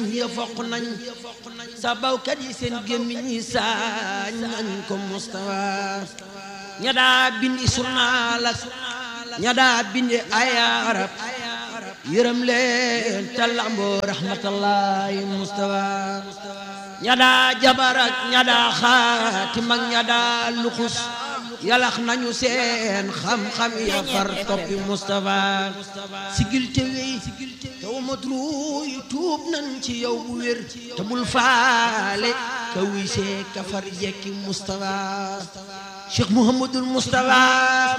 ya foq nañ sa bawkat yi seen gémmiñ yi saañ nañ ko Mustafa ña daa bindi surnaal ak ña daa bindi ay arab yërëm leen te lamboo rahmatallahi Mustafa ña daa jabar ak ña daa xaatim ak ña daa luxus yalax nañu seen xam-xam ya far toppi Mustafa sigil te wey te wamat ruuy tuub nan ci yow bu wér te bul faale ka wisee ka far jekki Mustafa Cheikh Mouhamadul Mustafa